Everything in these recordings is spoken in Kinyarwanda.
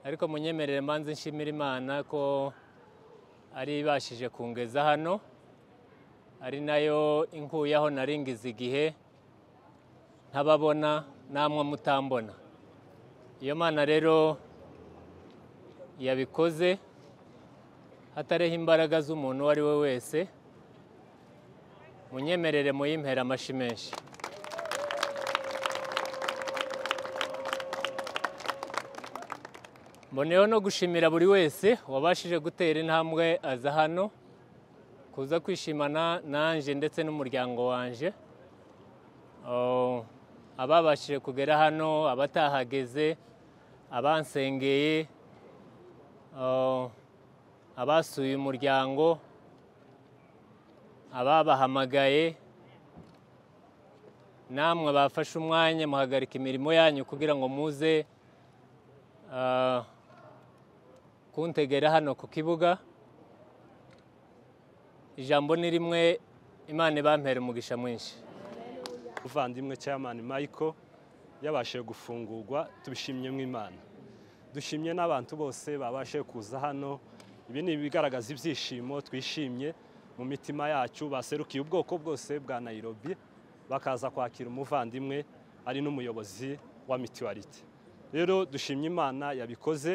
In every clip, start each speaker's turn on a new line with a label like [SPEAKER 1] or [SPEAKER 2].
[SPEAKER 1] ariko munyemerere mbanze nshimira imana ko ari ibashije kungeza hano ari nayo inkuyeho naringiza igihe ntababona namwe mutambona iyo mana rero yabikoze hatareho imbaraga z'umuntu uwo ari we wese munyemerere muyimpera amashi menshi mboneyeho no gushimira buri wese wabashije gutera intambwe aza hano kuza kwishimana nanjye ndetse n'umuryango wanjye Oh, ababashije kugera hano abatahageze abansengeye Oh, abasuye umuryango ababahamagaye namwe bafashe umwanya muhagarika imirimo yanyu kugira ngo muze ah, kuntegera hano ku kibuga ijambo ni rimwe imana ibampera umugisha mwinshi
[SPEAKER 2] muvandimwe chairman michael yabashije gufungurwa tubishimye mw'imana dushimye n'abantu bose babashije kuza hano ibi ni ibigaragaza ibyishimo twishimye mu mitima yacu baserukiye ubwoko bwose bwa nayirobi bakaza kwakira umuvandimwe ari n'umuyobozi wa mituwariti rero dushimye imana yabikoze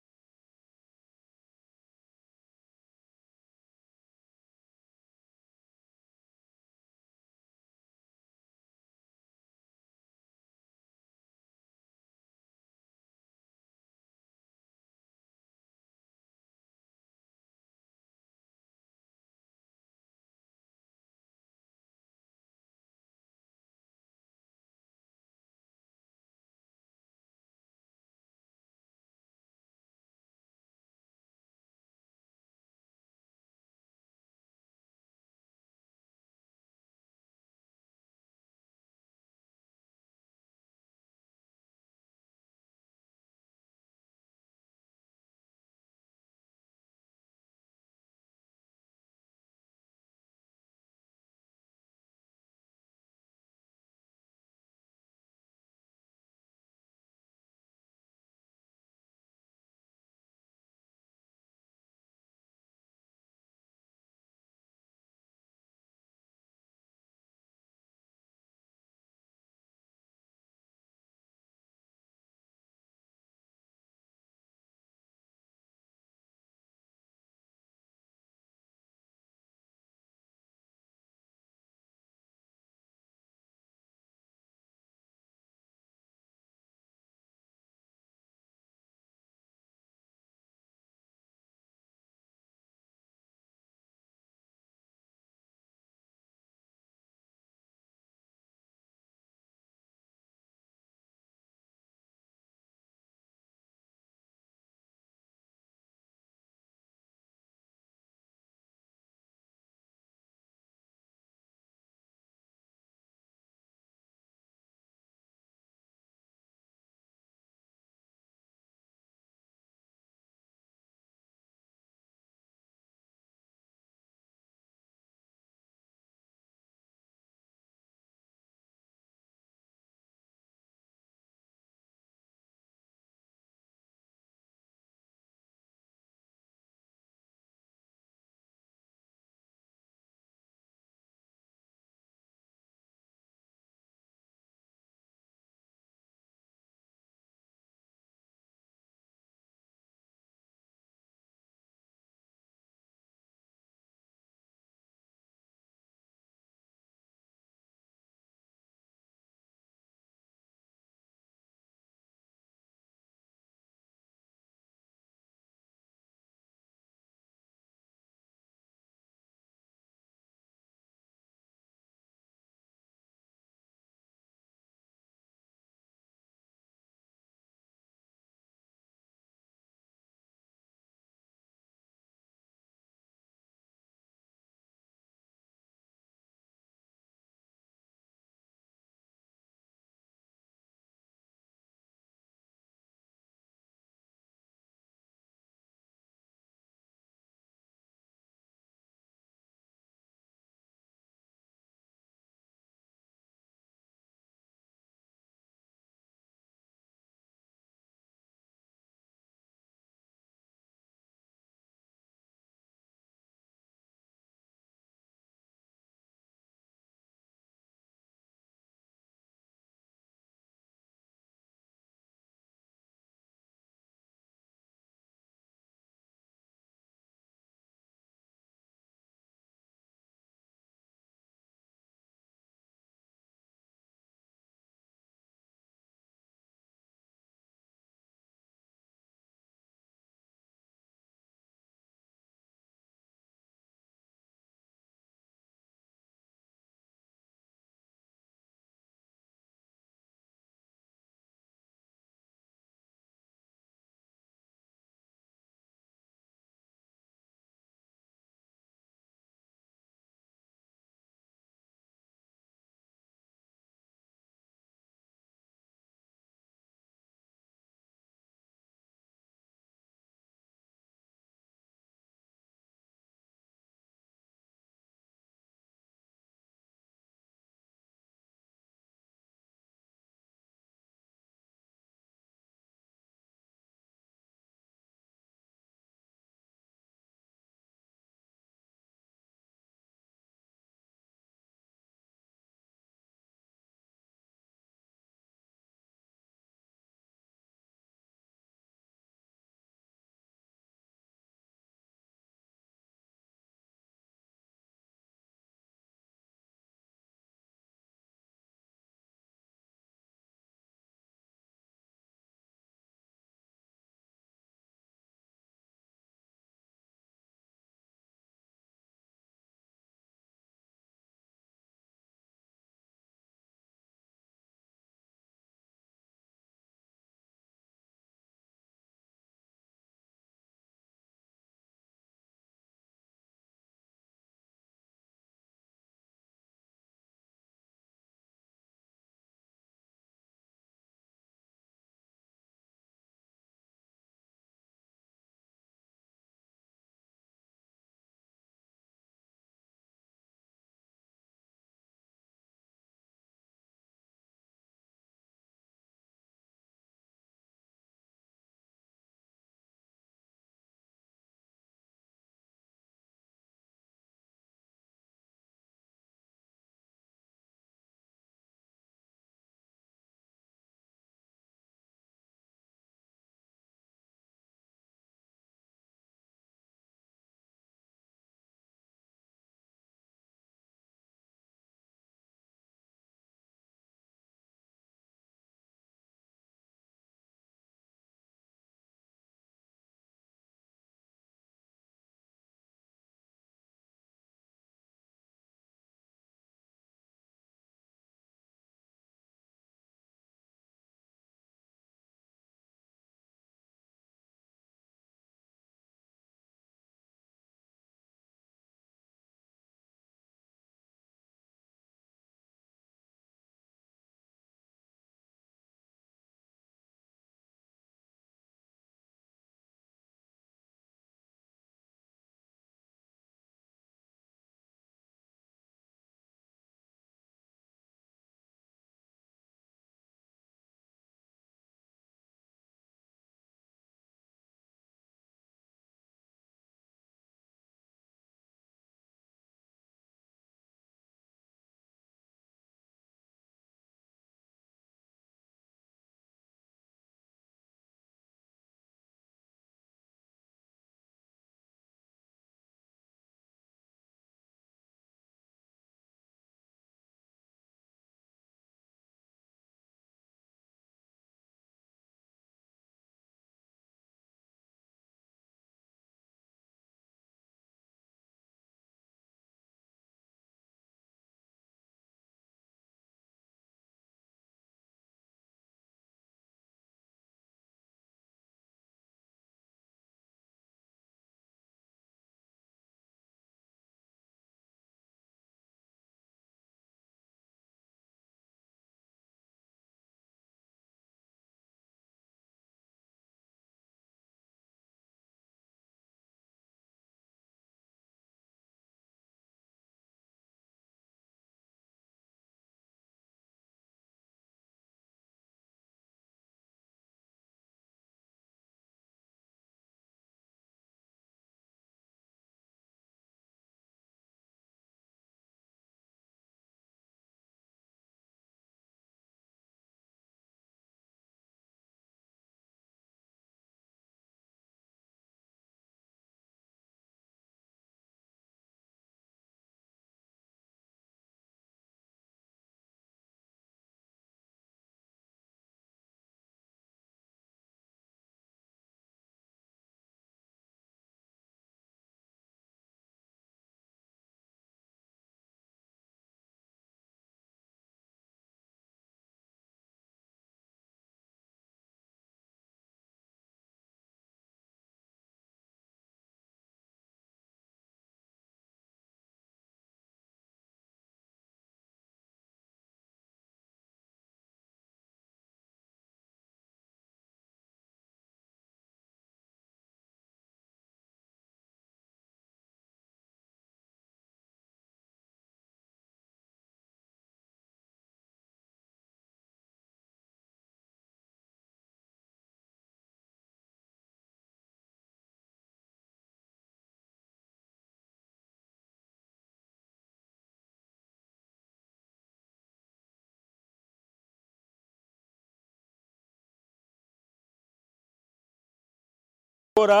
[SPEAKER 2] gukora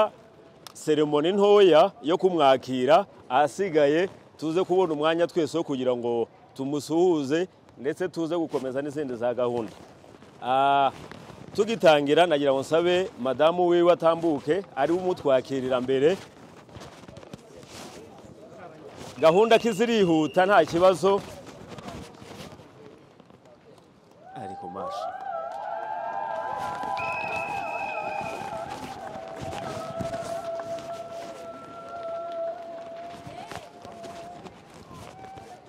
[SPEAKER 2] seremoni ntoya yo kumwakira ahasigaye tuze kubona umwanya twese wo kugira ngo tumusuhuze ndetse tuze gukomeza n'izindi za gahunda Ah, tugitangira nagira ngo nsabe madamu wiwe atambuke ari we umutwakirira mbere gahunda kizirihuta nta kibazo ariko masha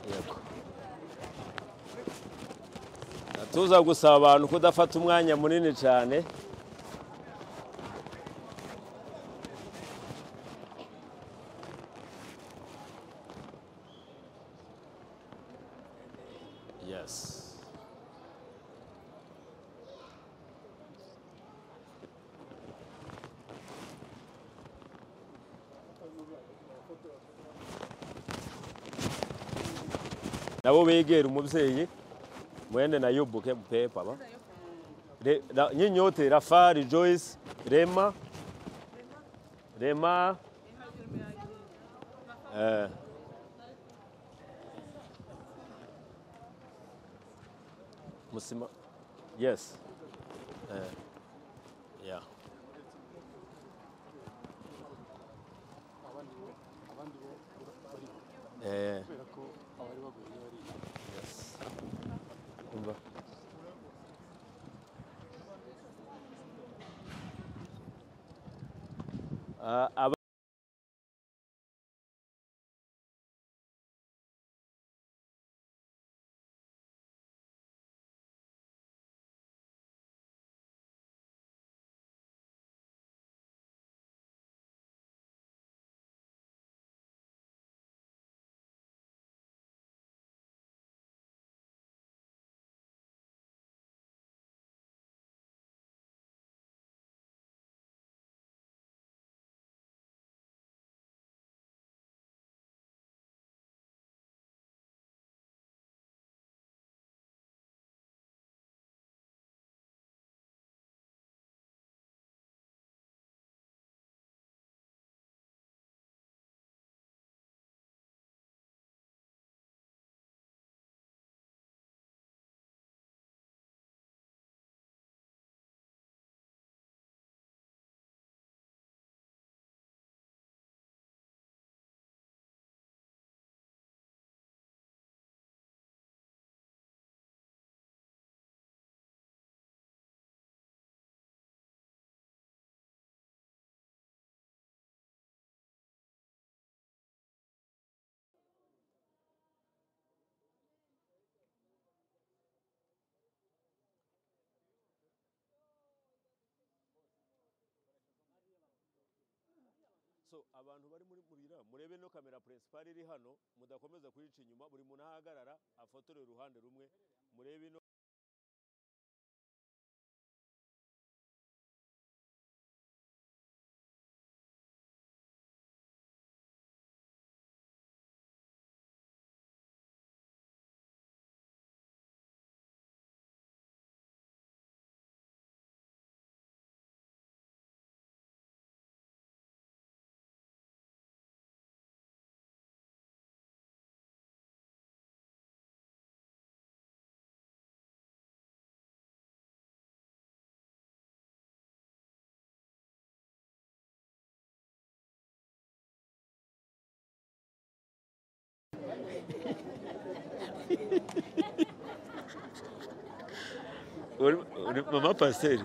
[SPEAKER 2] Yego. tuza gusaba abantu kudafata umwanya munini cyane yes nabo begera umubyeyi mwene na yubu ke pepa ba Re- Ra- nyinyote rafari joyce rema rema eh musima yes eh yeah eh umva Ah, aba- so abantu bari muri murira murebe no kamera principal iri hano mudakomeza kuyica inyuma buri muntu ahagarara afotorere uruhande rumwe murebe ino mama pasiteri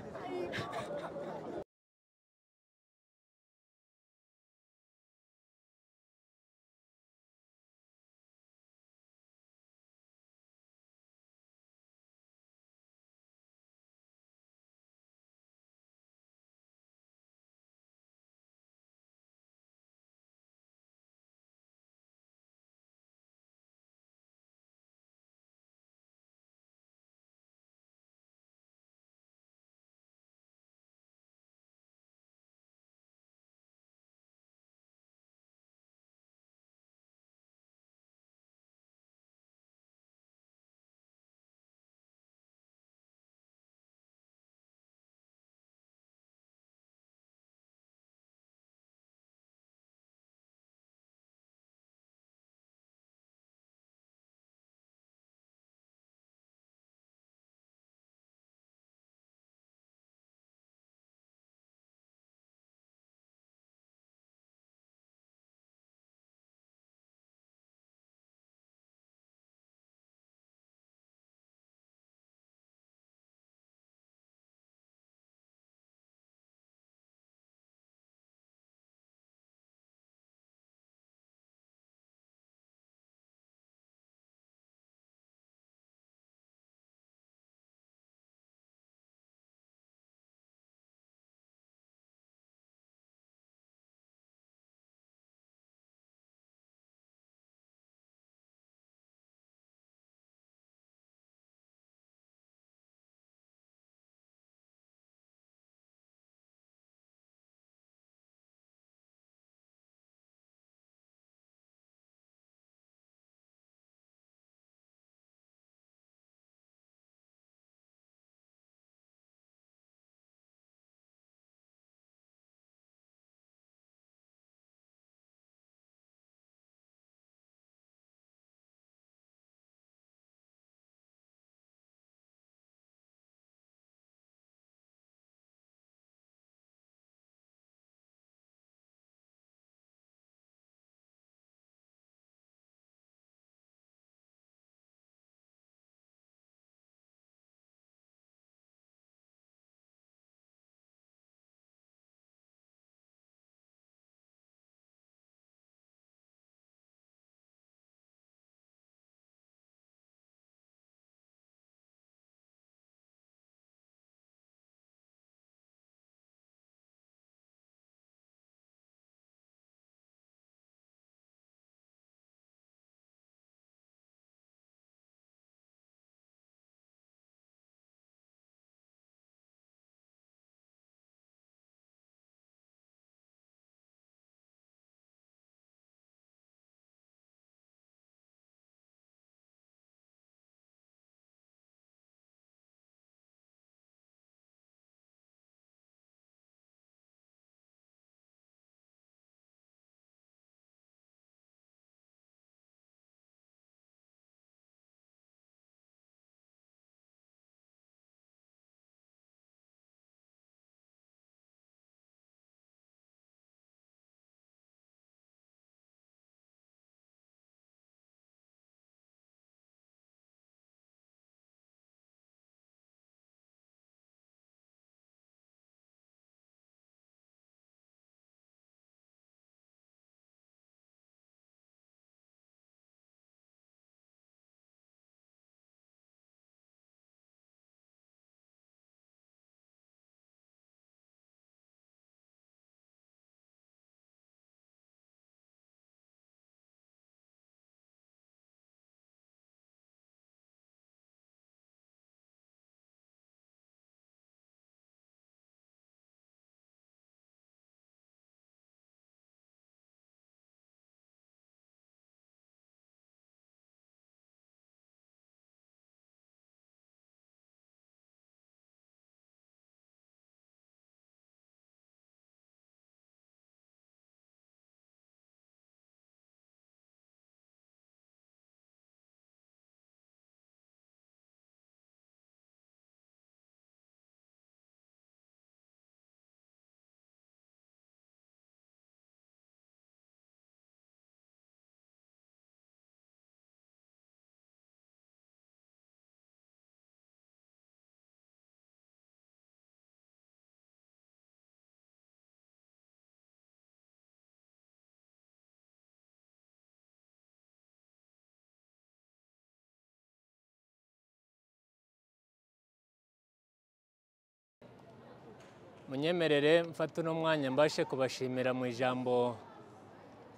[SPEAKER 1] munyemerere mfate uno mwanya mbashe kubashimira mu ijambo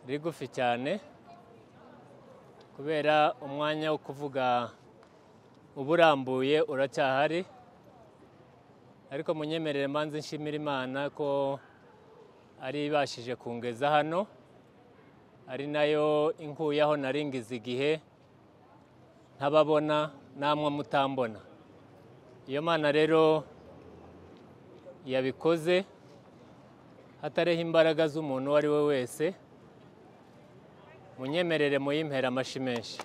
[SPEAKER 1] rigufi cyane kubera umwanya wo kuvuga uba urambuye uracyahari ariko munyemerere mbanze nshimira imana ko ari ibashije kungeza hano ari nayo inkuyeho naringiza igihe ntababona namwe mutambona iyo mana rero yabikoze hatareho imbaraga z'umuntu uwo ari we wese munyemerere muyimpera amashi menshi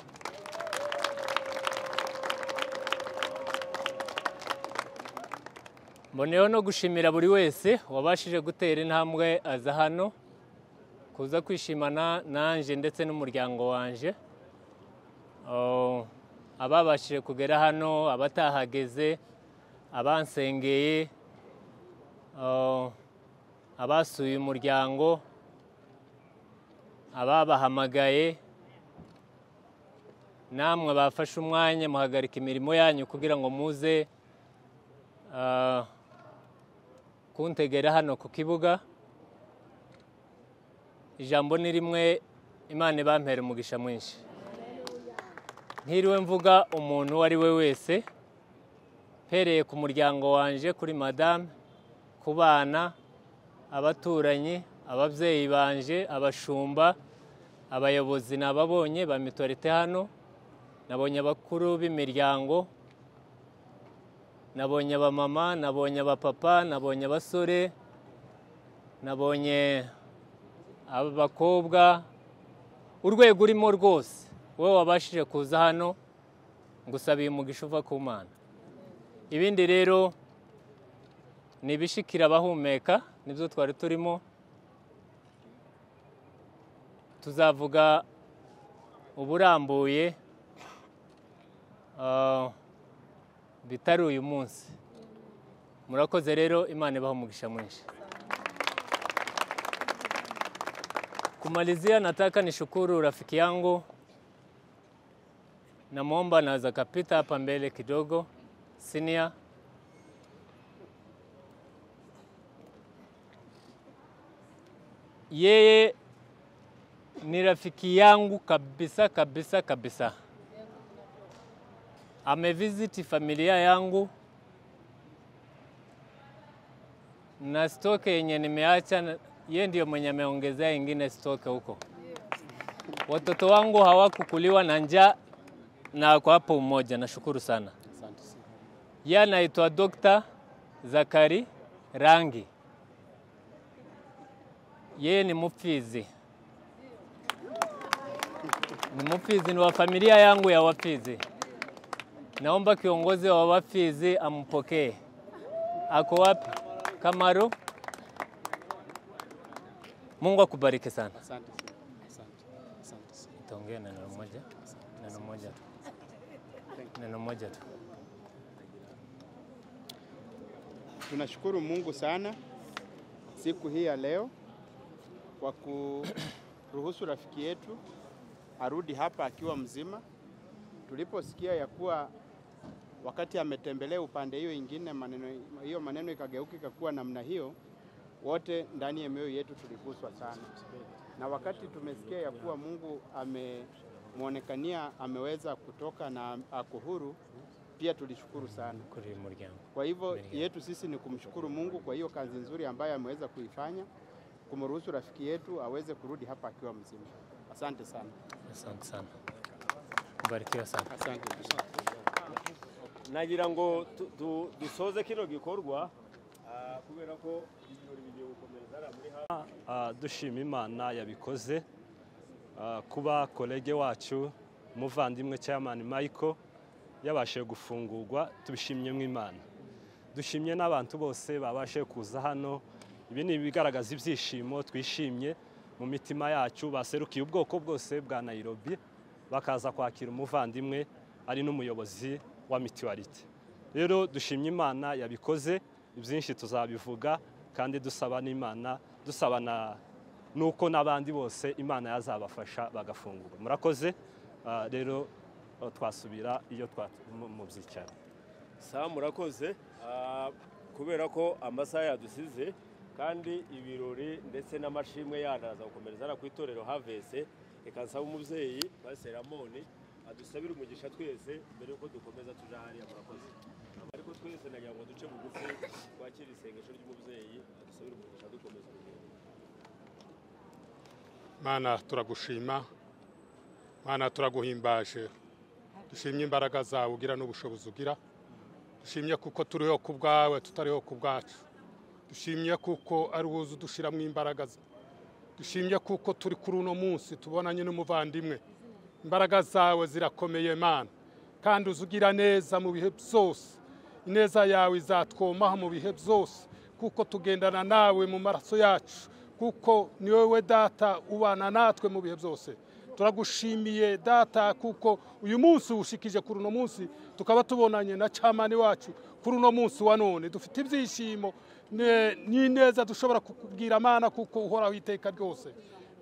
[SPEAKER 1] mboneyeho no gushimira buri wese wabashije gutera intambwe aza hano kuza kwishimana nanjye ndetse n'umuryango wanjye Oh, ababashije kugera hano abatahageze abansengeye abasuye umuryango ababahamagaye namwe bafashe umwanya muhagarika imirimo yanyu kugira ngo muze ah, kuntegera hano ku kibuga ijambo ni rimwe imana ibampera umugisha mwinshi ntiriwe mvuga umuntu uwo ari we wese mpereye ku muryango wanje kuri madamu ku bana abaturanyi ababyeyi banje abashumba abayobozi nababonye ba mitorite hano nabonye abakuru b'imiryango nabonye abamama nabonye abapapa nabonye abasore nabonye abakobwa urwego urimo rwose wowe wabashije kuza hano ngusabiye umugisha uva ku mana ibindi rero ni ibishikira abahumeka nibyo twari turimo tuzavuga uburambuye bitari uyu munsi murakoze rero imana ibaha umugisha mwinshi kumalizia nataka nishukuru rafiki yangu namwomba naweza akapita hapa mbele kidogo senior yeye ni rafiki yangu kabisa kabisa kabisa. Amevisiti familia yangu na stoke yenye nimeacha, na- yeye ndio mwenye ameongezea ingine stoke huko. Watoto wangu hawakukuliwa na njaa na ako hapo umoja, nashukuru sana. Yeye anaitwa Dr. Zakari Rangi yeye ni Mupfizi, ni Mupfizi, ni wa familia yangu ya Wapfizi. Naomba kiongozi wa Wapfizi ampokee. Ako wapi? Kamaru. Mungu akubariki sana.
[SPEAKER 3] Asante sana. Asante. Asante sana.
[SPEAKER 1] Tuongee neno moja, neno moja tu, neno moja tu.
[SPEAKER 3] Tunashukuru Mungu sana siku hii ya leo kwa kuruhusu rafiki yetu arudi hapa akiwa mzima. Tuliposikia ya kuwa wakati ametembelea upande hiyo ingine, maneno hiyo maneno ikageuka ikakuwa namna hiyo, wote ndani ya mioyo yetu tuliguswa sana, na wakati tumesikia ya kuwa Mungu amemwonekania ameweza kutoka na ako huru, pia tulishukuru sana.
[SPEAKER 1] Kuri uyu muryango.
[SPEAKER 3] Kwa hivyo yetu sisi ni kumshukuru Mungu kwa hiyo kazi nzuri ambayo ameweza kuifanya, kumruhusu rafiki yetu aweze kurudi hapa akiwa mzima. Asante sana.
[SPEAKER 1] Asante sana, barikiwa sana.
[SPEAKER 3] Asante.
[SPEAKER 2] nagira ngo tu- tu- dusoze kino gikorwa ah, kubera ko ibirori bigiye gukomeza hariya muri hafi
[SPEAKER 4] Ah, dushima imana yabikoze Ah, kuba kolege wacu umuvandimwe cyamani michael yabashije gufungurwa tubishimyemo imana dushimye n'abantu bose babashije kuza hano ibi ni ibigaragaza ibyishimo twishimye mu mitima yacu baserukiye ubwoko bwose bwa nayirobi bakaza kwakira umuvandimwe ari n'umuyobozi wa mitiwarite rero dushimye imana yabikoze byinshi tuzabivuga kandi dusaba n'imana dusaba na nuko n'abandi bose imana yazabafasha bagafungurwa murakoze Ah, rero ah, twasubira iyo twa mu- mu byicaro
[SPEAKER 2] saa murakoze Ah, kubera ko amasaha yadusize kandi ibirori ndetse n'amashimwe yandi araza gukomereza hano ku itorero havese reka nsaba umubyeyi pasiteri amoni adusabire umugisha twese mbere y'uko dukomeza tujya hariya murakoze ariko twese nagira ngo duce bugufi twakire isengesho ry'umubyeyi adusabire umugisha dukomeza urugendo
[SPEAKER 5] mana turagushima mana turaguhimbaje dushimye imbaraga zawe ugira n'ubushobozi ugira dushimye kuko turiho ku bwawe tutariho ku bwacu dushimye kuko ari wowe uzi udushyiramo imbaraga ze dushimye kuko turi kuri uno munsi tubonanye n'umuvandimwe imbaraga zawe zirakomeye mana kandi uzi ugira neza mu bihe byose ineza yawe izatwomaho mu bihe byose kuko tugendana nawe mu maraso yacu kuko ni wowe data ubana natwe mu bihe byose turagushimiye data kuko uyu munsi ushikije kuri uno munsi tukaba tubonanye na camani wacu kuri uno munsi wa none dufite ibyishimo ne- n'ineza dushobora kukubwira amana kuko uhoraho iteka ryose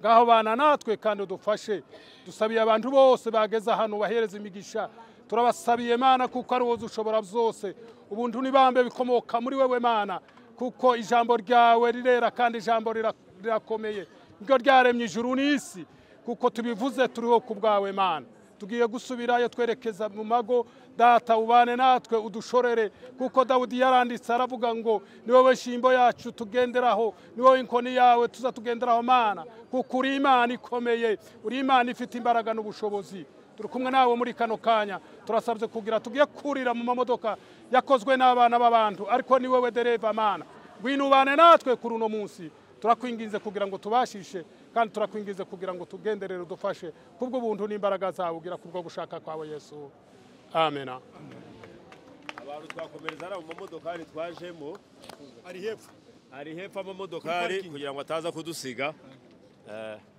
[SPEAKER 5] ngaho bana natwe kandi udufashe dusabiye abantu bose bageze hano bahereza imigisha turabasabiye mana kuko ari wowe ushobora byose ubuntu n'ibambe bikomoka muri wewe mana kuko ijambo ryawe rirera kandi ijambo rira- rirakomeye niryo ryaremye ijuru n'isi kuko tubivuze turiho ku bwawe mana tugiye gusubirayo twerekeza mu mago data ubane natwe udushorere kuko dawudi yaranditse aravuga ngo ni wowe shimbo yacu tugenderaho ni wowe inkoni yawe tuza tugenderaho mana kuko uri imana ikomeye uri imana ifite imbaraga n'ubushobozi turi kumwe nawe muri kano kanya turasabye kugira tugiye kurira mu mamodoka yakozwe n'abana b'abantu ariko ni wowe dereva mana ngwino ubane natwe kuri uno munsi turakwinginze kugira ngo tubashishe kandi turakwinginze kugira ngo tugenderere udufashe kubwo buntu n'imbaraga zawe ugira kubwo gushaka kwawe yesu amena
[SPEAKER 2] abantu twakomereza hariya mu mamodokari twajemo
[SPEAKER 6] ari hepfo
[SPEAKER 2] hari hepfo amamodokari kugira ngo ataza kudusiga Eh,